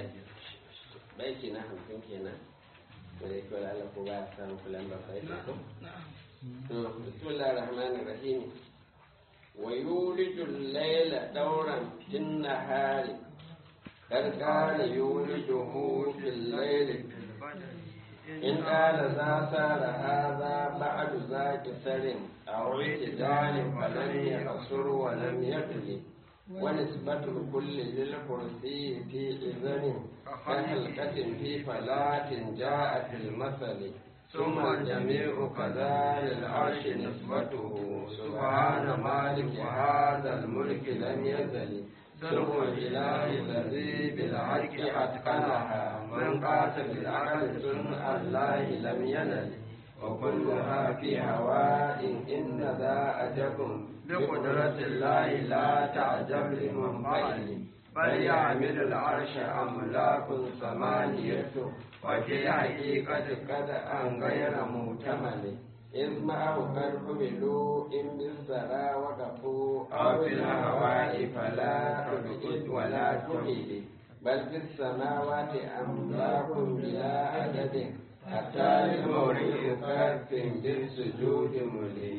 baiti na hamsin kenan da ya kyau Allah ko ba samun kulan ba sai ko to bismillahir rahmanir rahim wa yulijul layla dawran fin nahari kar kana yulijuhu fil layli in qala za sara hadha ba'du zaki sarin aw itidalin falan yaqsur wa lam yaqli ونسبة الكل للكرسي في إذن كحلقة في فلاة جاء في المثل ثم الجميع كذا للعرش نسبته سبحان مالك هذا الملك لم يزل سر الإله الذي بالحق أتقنها من قاس بالعقل سنة الله لم ينل وكلها في هواء إن ذا أجب بقدرة الله لا تعجب لمنفعل بل يعمل العرش أملاك ثمانية وفي الحقيقة قد أن غير محتمل إذ معه قد حملوا إن بالسرى وقفوا أو في الهواء فلا تبعد ولا تميل بل في السماوات أملاك بلا عدد حتى للمورد كف بالسجود ملي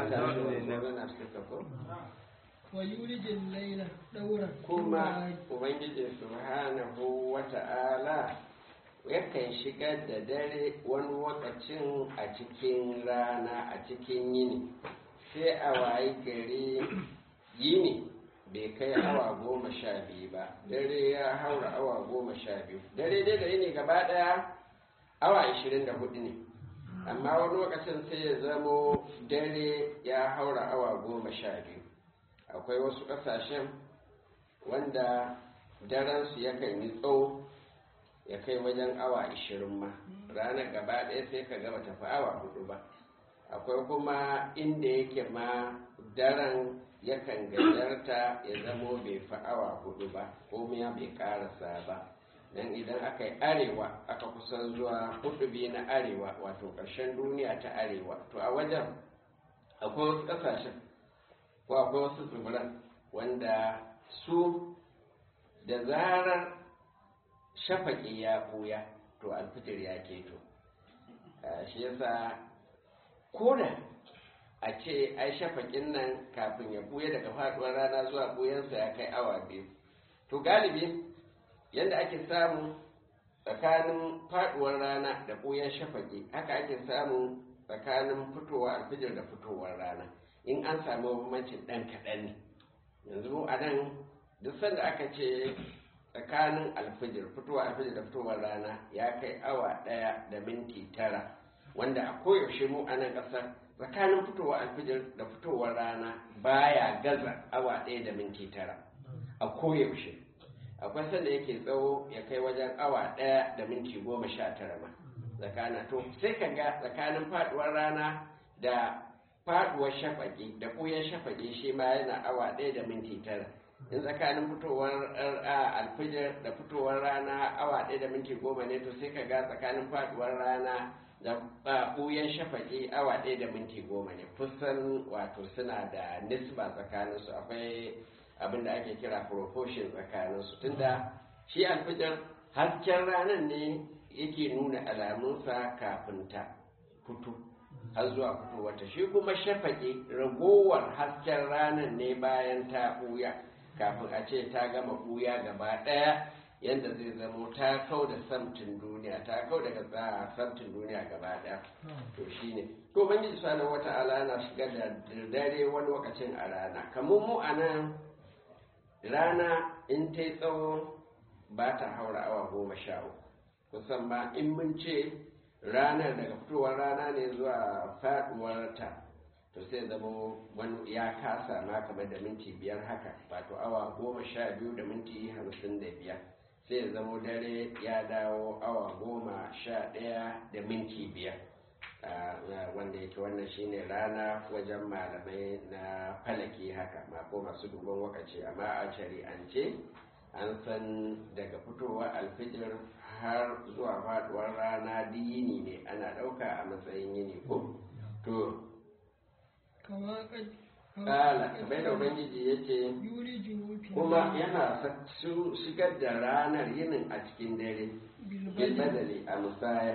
ويولج الليل دورا kuma ubangiji subhanahu wa ta'ala yakan shigar da dare wani lokacin a cikin rana a cikin yini sai a wayi gari yini bai kai awa goma sha biyu ba dare ya haura awa goma sha biyu dare dai da yini gaba daya awa ashirin da hudu ne amma wani lokacin sai ya zamo dare ya haura awa goma sha biyu akwai wasu ƙasashen wanda daransu yakan yi tsawo ya kai wajen awa ashirin ma ranar gaba ɗaya sai ka gaba tafi awa hudu ba akwai kuma inda yake ma daren yakan gajarta ya zamo bai fi awa hudu ba ko ya bai karasa ba dan idan aka yi arewa aka kusan zuwa hudu biyu na arewa wato ƙarshen duniya ta arewa to a wajen akwai wasu ƙasashen ko akwai wasu tsibiran wanda su da zarar shafaƙi ya ɓuya to alfitir ya keto shi yasa koda a ce ai shafaƙin nan kafin ya ɓuya daga faɗuwar rana zuwa ɓuyansa ya kai awa biyu to galibi yadda ake samu tsakanin faduwar rana da ɓoyar shafaƙi haka ake samu tsakanin fitowa alfijir da fitowar rana in an samu bambancin ɗan kaɗan ne yanzu mu a nan duk sanda aka ce tsakanin alfijir fitowa alfijir da fitowar rana ya kai awa ɗaya da minti tara wanda a koyaushe mu a nan ƙasar tsakanin fitowa alfijir da fitowar rana baya gaza awa ɗaya da minti tara a koyaushe akwai sanda yake tsawo ya kai wajen awa ɗaya da minti goma sha tara ma tsakana to sai ka ga tsakanin faduwar rana da faduwar shafaƙi da ɓuyan shafaƙi shi ma yana awa ɗaya da minti tara in tsakanin fitowar alfijir da fitowar rana awa ɗaya da minti goma ne to sai ka ga tsakanin faduwar rana da ɓuyan shafaƙi awa ɗaya da minti goma ne kusan wato suna da nisba tsakaninsu akwai abin da ake kira proportion tsakaninsu tunda shi alfijar hasken ranar ne yake nuna alamunsa kafin ta fito har zuwa fitowarta shi kuma shafaƙi ragowar hasken ranar ne bayan ta ɓuya kafin a ce ta gama ɓuya gaba ɗaya yadda zai zamo ta kau da samtin duniya ta kau daga tsara samtin duniya gaba ɗaya to shi ne to ubangiji subhanahu wata'ala na shigar da dare wani lokacin a rana kamar mu a nan rana in ta yi tsawo ba ta haura awa goma sha uku kusan ma in mun ce ranar daga fitowar rana ne zuwa faduwar ta to sai zama wani ya kasa ma kamar da minti biyar haka wato awa goma sha biyu da minti hamsin da biyar sai ya zama dare ya dawo awa goma sha ɗaya da minti biyar wanda yake wannan shine rana wajen malamai na falaki haka mako masu duban wakaci amma a shari'ance an san daga fitowa alfijir har zuwa faduwar rana yini ne ana ɗauka a matsayin yini ko to kala kamar da ubangiji ya ce yuriju fi kuma yana sa- su- shigar da ranar yinin a cikin dare bil bilbali badali a musaya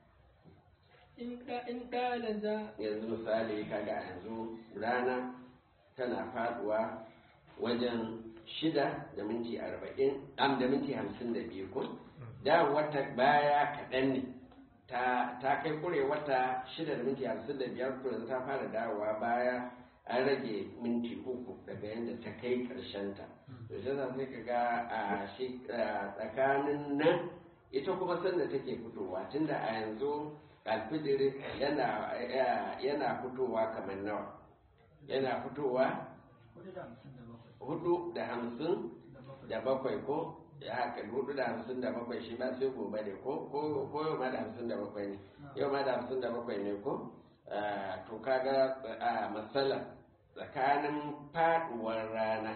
in da in dala za yanzu misali kaga yanzu rana tana faduwa wajen shida da minti arba'in am da minti hamsin da biyu ko da wata baya kaɗan ne ta, ta kai kure wata shida da minti hamsin da biyar to yanzu ta fara dawowa baya an rage minti uku daga yadda ta kai ƙarshenta to shi yasa sai ka ga a shi a tsakanin nan ita kuma sanda take fitowa tunda a yanzu alfijir yana yana fitowa kamar nawa yana fitowa hudu da hamsin da bakwai ko ya haka hudu da hamsin da bakwai shi ba sai gobe ne ko ko ko yau ma da hamsin da bakwai ne yau ma da hamsin da bakwai ne ko Ah, to kaga a matsala tsakanin faduwar rana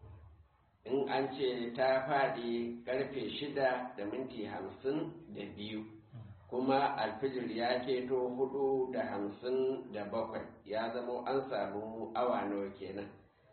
in an ce ta faɗi karfe shida da minti hamsin da biyu kuma alfijir ya keto hudu da hamsin da bakwai ya zamo an samu awa nawa kenan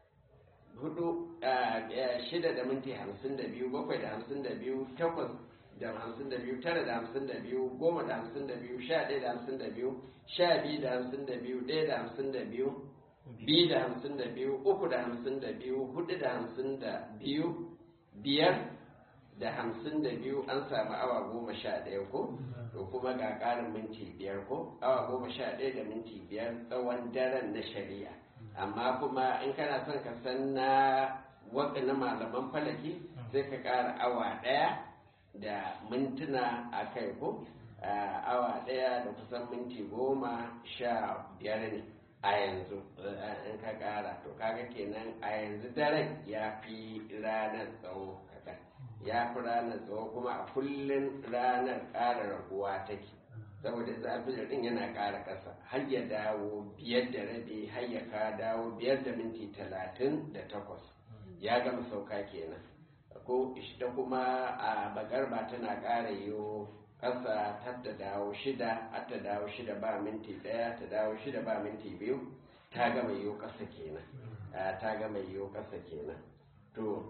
hudu a shida da minti hamsin da biyu bakwai da hamsin da biyu takwas da hamsin da biyu tara da hamsin da biyu goma da hamsin da biyu sha ɗaya da hamsin da biyu sha biyu da hamsin da biyu ɗaya da hamsin da biyu biyu da hamsin da biyu uku da hamsin da biyu hudu da hamsin da biyu biyar da hamsin da biyu an samu awa goma sha ɗaya ko to kuma ga ƙarin minti biyar ko awa goma sha ɗaya da minti biyar tsawon daren na shari'a amma kuma in kana son ka san na waka na malaman falaki sai ka ƙara awa ɗaya da mintuna a kai ko Ah, awa ɗaya da kusan minti goma sha biyar ne a yanzu eh, in ka ƙara to kaga kenan a yanzu daren ya fi ranar tsawo kaɗan ya fi ranar tsawo kuma a kullum ranar ƙara raguwa take saboda zafin din yana ƙara ƙasa har ya dawo biyar da rabi har ya ka dawo biyar da minti talatin da takwas ya gama sauka kenan ko ita kuma a bagarba tana ƙara yiwo ƙasa har ta dawo shida har ta dawo shida ba minti ɗaya ta dawo shida ba minti biyu ta gama yiwo ƙasa kenan Ah, ta gama yiwo ƙasa kenan to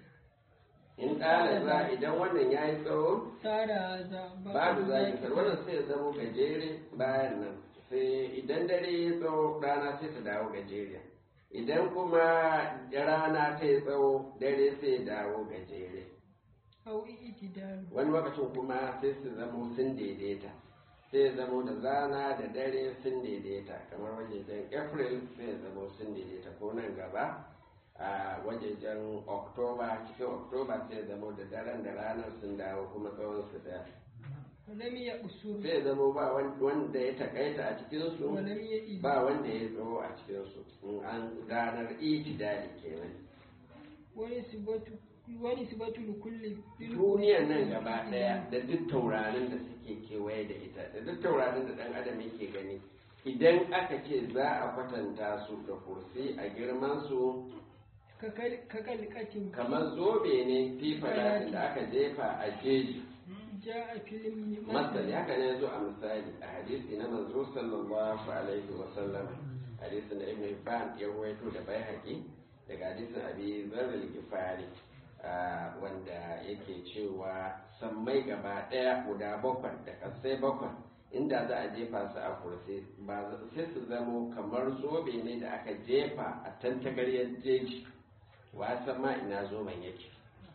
in ƙara za idan wannan ya yi tsawo tara za babu zaki sar wannan sai ya zamo gajere bayan nan sai idan dare ya tsawo rana sai ta dawo gajeriya idan kuma rana ta yi tsawo dare sai ya dawo gajere au itidalu wani lokacin kuma sai su zamo sun daidaita sai ya zamo da zana da dare sun daidaita kamar wajejen april sai ya zamo sun daidaita ko nan gaba a wajejen oktoba cikin oktoba sai ya zamo da daren da ranar sun dawo kuma tsawon su daya walam ya usuru sai zama ba wan- wanda ya takaita a cikinsu walam ya idu ba wanda ya tsawo a cikinsu in an ranar itidali kenan wani sibatu wani sibatu likulli duniyar nan gaba daya da duk taurarin da suke kewaye da ita da duk taurarin da dan adam yake gani idan aka ce za a kwatanta su da kursi a girman su ka kalkatin kamar zobe ne fifalatin da aka jefa a jeji ja a filin masali haka ne zo a misali a hadisi na manzo sallallahu alaihi wa sallam hadisin da ibn Hibban ya rawaito da Baihaqi daga hadisin Abi Dharr al-Ghifari ah, wanda yake cewa sammai gaba daya guda bakwai da kasai bakwai inda za a jefa su a kursi ba za- sai su zamo kamar zobe ne da aka jefa a tantagaryar jeji wa san ma ina zoben yake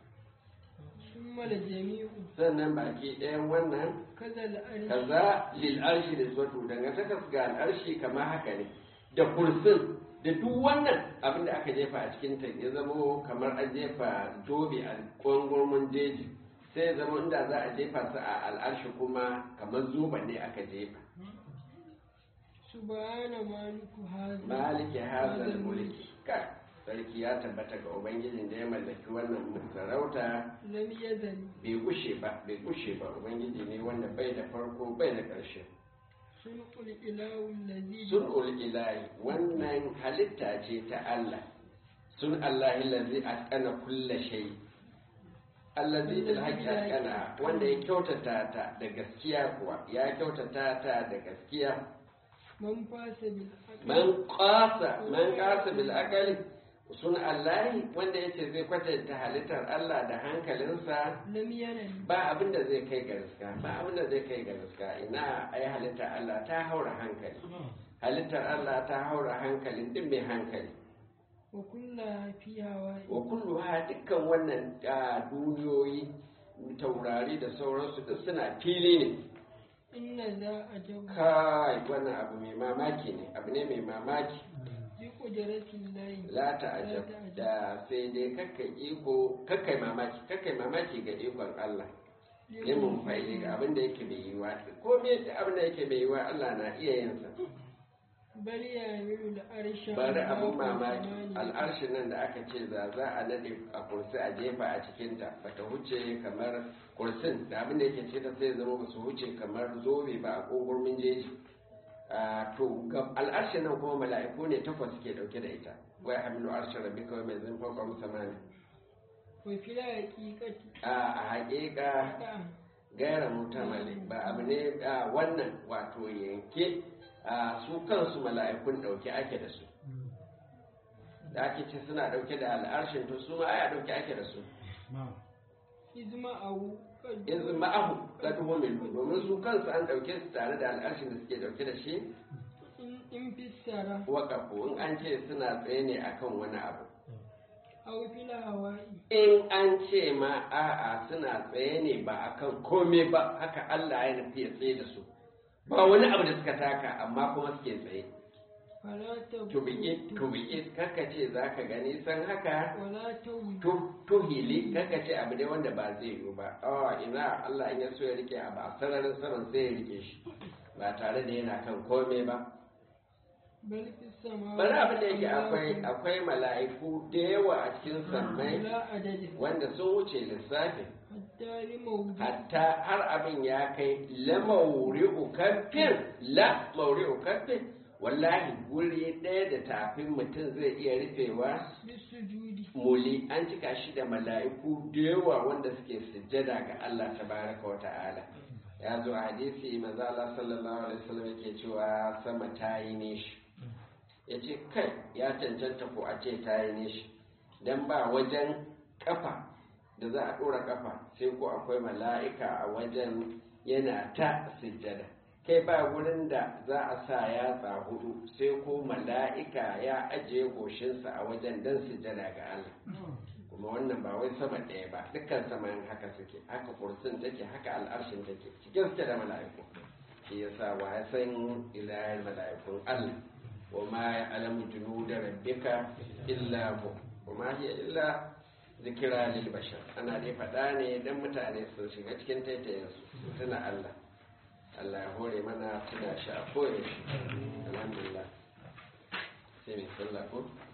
sun mala jami'u sannan baki ɗayan wannan kaza la'ari kaza lil arshi da wato dangantakar ga al'arshi kamar haka ne da kursin da duk wannan abin da aka jefa a cikin ta ya zama kamar an jefa zobe a kwangwarmin jeji sai ya zama inda za a jefa su a al'arshi kuma kamar zoben ne aka jefa subhana maliku haza maliki hazal mulki ka sarki ya tabbata ga ubangijin da ya mallaki wannan sarauta lam yazali bai gushe ba bai gushe ba ubangiji ne wanda bai da farko bai da ƙarshe sulqul ilahu allazi sun'ul ilahi wannan halitta ce ta Allah sun Allah allazi atqana kulla shay allazi bil haqqi atqana wanda ya kyautata ta da gaskiya kuwa ya kyautata ta da gaskiya man fasa bil aqli man qasa man qasa bil aqli sun Allahi wanda yace zai kwatanta halittar Allah da hankalinsa lam yanal ba abin da zai kai ga riska ba abin da zai kai ga riska ina ai halittar Allah ta haura hankali halittar Allah ta haura hankalin din mai hankali wa kulla fi hawa'i wa kulluha dukkan wannan ah, duniyoyi taurari da sauransu duk suna fili ne inna za a jabu kai wannan abu mai mamaki ne abu ne mai mamaki bi qudratin lahi la ta'ajab da sai dai kakka iko kakkai mamaki kakkai mamaki ga ikon Allah limin fa'ili ga abin da yake mai yiwa ko me da abin da yake mai yiwa Allah na iya yin sa bal ya milu da arsha bari abin mamaki al'arshin nan da aka ce za za a nade a kursi a jefa a cikinta ba ta huce kamar kursin da abin da yake ce ta sai zama ba su huce kamar zobe ba a kogurmin jeji Ah, to ga al'arshin nan kuma mala'iku ne takwas suke dauke da ita wai hamilu arshin rabbi kawai mai zin fauka musamman wa fil haqiqati a a haƙiƙa da gaira mutamali ba abu ne a wannan wato yanke a su kansu mala'ikun ɗauke ake da su da ake ce suna ɗauke da al'arshin to su ma aya ɗauke ake da su izma awu yanzu ma'ahu ga tuhomin domin su kansu an ɗauke su tare da al'arshin da suke ɗauke da shi in in fissara waƙafu in an ce suna tsaye ne akan wani abu aw fil hawa'i in an ce ma a'a suna tsaye ne ba akan komai ba haka Allah ya nufi ya tsaye da su ba wani abu da suka taka amma kuma suke tsaye fala ta to be it to be it kaka ce za ka gani san haka wala tawi to to hili kaka ce abu ne wanda ba zai yiwu ba awa ina Allah in ya so ya rike abu a sararin saman sai ya rike shi ba tare da yana kan komai ba bal fis samawati bari abin da yake akwai akwai mala'iku da yawa a cikin sammai la adadin wanda sun wuce lissafi hatta li mawdi hatta har abin ya kai la mauri'u kaffin la mauri'u kaffin wallahi guri ɗaya da tafin mutum zai iya rufewa bisujudi muli an cika shi da mala'iku da yawa wanda suke sujjada ga Allah tabaraka wa ta'ala ya zo a hadisi manzo Allah sallallahu alaihi wasallam yake cewa sama ta yi nishi yace kai ya cancanta ko a ce ta yi nishi dan ba wajen kafa da za a dora kafa sai ko akwai mala'ika a wajen yana ta sujjada kai ba wurin da za a sa yatsa hudu sai ko mala'ika ya ajiye goshinsa a wajen dan sujjada ga Allah kuma wannan ba wai sama ɗaya ba dukkan saman haka suke haka kursin take haka al'arshin take cikin suke da mala'iku shi yasa wa ya san ilayen mala'ikun Allah wa ma ya alamu junuda rabbika illa hu wa ma hiya illa zikira lil bashar ana dai faɗa ne dan mutane su shiga cikin taitayen su tuna Allah Allah ya hore mana tuna shi a koyaushe alhamdulillah sai mai sallah ko